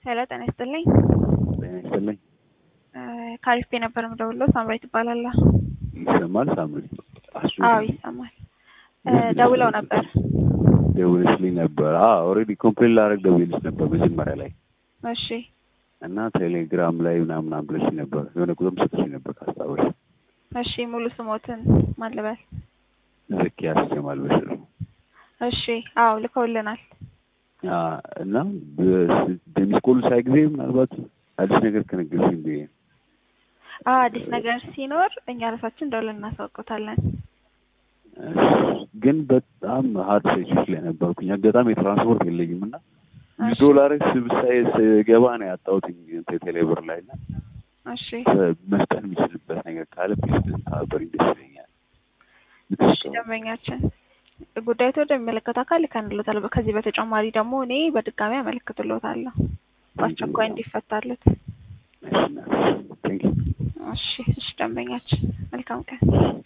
ሄሎ ጤና ይስጥልኝ። ጤና ይስጥልኝ። ካሪስፔ ነበር የምደውለው። ሳምራዊት ትባላለህ? ይሰማል? ሳምሪ አሱ አዎ ይሰማል። ደውለው ነበር። ደውልሽልኝ ነበር? አዎ ኦልሬዲ ኮምፕሌን ላደርግ ደውልሽ ነበር መጀመሪያ ላይ እሺ እና ቴሌግራም ላይ ምናምን ብለሽ ነበር የሆነ ቁጥር ሰጥሽ ነበር ካስታወሽ። እሺ ሙሉ ስሞትን ማን ልበል? ዘኪያስ ጀማል በሽር እሺ አዎ ልከውልናል። እና በሚስኮሉ ሳይ ጊዜ ምናልባት አዲስ ነገር ከነገርሽኝ ብዬ ነው። አዎ አዲስ ነገር ሲኖር እኛ ራሳችን ደውለን እናሳውቆታለን። ግን በጣም ሀርድ ሴቾች ላይ ነበርኩኝ። አጋጣሚ የትራንስፖርት የለኝም እና ዶላር ስብሳይ ስገባ ነው ያጣሁት ቴሌብር ላይ እና እሺ መስጠት የሚችልበት ነገር ካለ ፕሊዝ ብትተባበሪኝ ደስ ይለኛል። እሺ ደንበኛችን ጉዳዩ ወደሚመለከተው አካል ልከንልዎታል። ከዚህ በተጨማሪ ደግሞ እኔ በድጋሚ አመለክትልዎታለሁ በአስቸኳይ እንዲፈታሉት። እሺ እሺ፣ ቴንክ ዩ እሺ እሺ ደንበኛችን መልካም ቀን